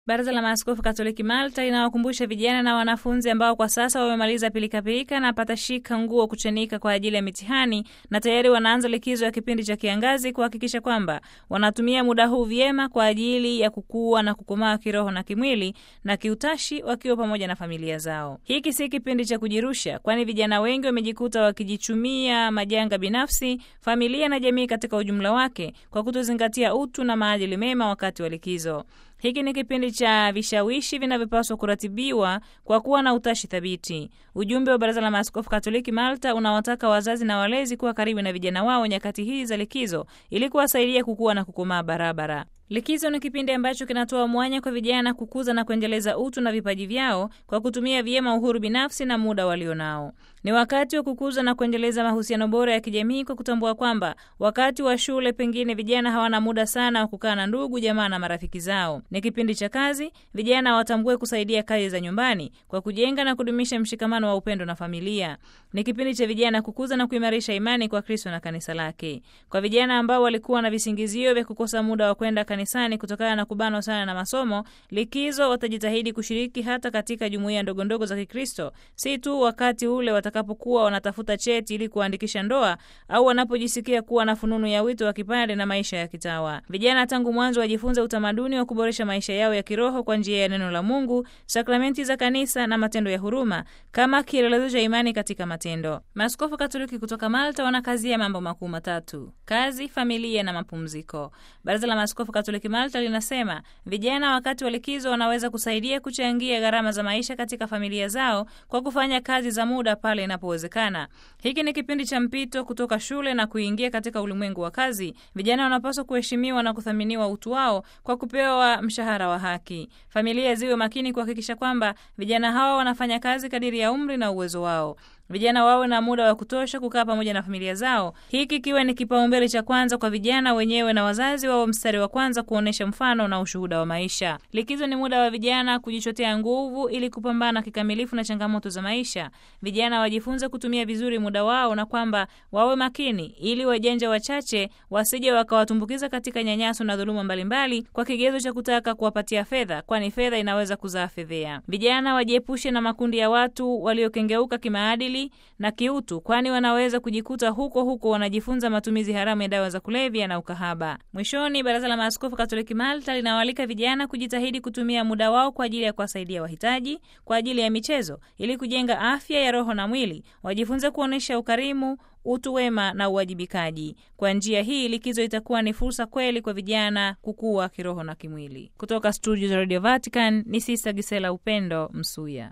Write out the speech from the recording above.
Baraza la Maaskofu Katoliki Malta linawakumbusha vijana na wanafunzi ambao kwa sasa wamemaliza pilikapilika na patashika nguo kuchanika kwa ajili ya mitihani na tayari wanaanza likizo ya kipindi cha kiangazi kuhakikisha kwamba wanatumia muda huu vyema kwa ajili ya kukua na kukomaa kiroho na kimwili na kiutashi wakiwa pamoja na familia zao. Hiki si kipindi cha kujirusha, kwani vijana wengi wamejikuta wakijichumia majanga binafsi, familia na jamii katika ujumla wake kwa kutozingatia utu na maadili mema wakati wa likizo. Hiki ni kipindi cha vishawishi vinavyopaswa kuratibiwa kwa kuwa na utashi thabiti. Ujumbe wa Baraza la Maaskofu Katoliki Malta unawataka wazazi na walezi kuwa karibu na vijana wao nyakati hizi za likizo ili kuwasaidia kukua na kukomaa barabara. Likizo ni kipindi ambacho kinatoa mwanya kwa vijana kukuza na kuendeleza utu na vipaji vyao kwa kutumia vyema uhuru binafsi na muda walionao. Ni wakati wa kukuza na kuendeleza mahusiano bora ya kijamii kwa kutambua kwamba wakati wa shule pengine vijana hawana muda sana wa kukaa na ndugu, jamaa na marafiki zao. Ni kipindi cha kazi, vijana watambue kusaidia kazi za nyumbani kwa kujenga na kudumisha mshikamano wa upendo na familia. Ni kipindi cha vijana kukuza na kuimarisha imani kwa Kristo na kanisa lake. Kwa vijana ambao walikuwa na visingizio vya kukosa muda wa kwenda kanisani kutokana na kubanwa sana na masomo, likizo watajitahidi kushiriki hata katika jumuiya ndogondogo za Kikristo, si tu wakati ule watakapokuwa wanatafuta cheti ili kuandikisha ndoa au wanapojisikia kuwa na fununu ya wito wa kipande na maisha ya kitawa. Vijana tangu mwanzo wajifunze utamaduni wa kuboresha maisha yao ya kiroho kwa njia ya neno la Mungu, sakramenti za kanisa na matendo ya huruma kama kielelezo cha imani katika matendo. Maaskofu Katoliki kutoka Malta wanakazia mambo makuu matatu: kazi, familia na mapumziko. Baraza la Maaskofu Katoliki Malta linasema vijana wakati wa likizo wanaweza kusaidia kuchangia gharama za maisha katika familia zao kwa kufanya kazi za muda pale inapowezekana. Hiki ni kipindi cha mpito kutoka shule na kuingia katika ulimwengu wa kazi. Vijana wanapaswa kuheshimiwa na kuthaminiwa utu wao kwa kupewa mshahara wa haki. Familia ziwe makini kuhakikisha kwamba vijana hawa wanafanya kazi kadiri ya umri na uwezo wao. Vijana wawe na muda wa kutosha kukaa pamoja na familia zao, hiki kiwe ni kipaumbele cha kwanza kwa vijana wenyewe, na wazazi wao mstari wa kwanza kuonyesha mfano na ushuhuda wa maisha. Likizo ni muda wa vijana kujichotea nguvu ili kupambana kikamilifu na changamoto za maisha. Vijana wajifunze kutumia vizuri muda wao, na kwamba wawe makini ili wajanja wachache wasije wakawatumbukiza katika nyanyaso na dhuluma mbalimbali kwa kigezo cha kutaka kuwapatia fedha, kwani fedha inaweza kuzaa fedhea. Vijana wajiepushe na makundi ya watu waliokengeuka kimaadili na kiutu, kwani wanaweza kujikuta huko huko wanajifunza matumizi haramu ya dawa za kulevya na ukahaba. Mwishoni, Baraza la Maaskofu Katoliki Malta linawaalika vijana kujitahidi kutumia muda wao kwa ajili ya kuwasaidia wahitaji, kwa ajili ya michezo, ili kujenga afya ya roho na mwili. Wajifunze kuonyesha ukarimu utu wema na uwajibikaji. Kwa njia hii, likizo itakuwa ni fursa kweli kwa vijana kukua kiroho na kimwili. Kutoka studio za Radio Vatican ni Sista Gisela Upendo Msuya.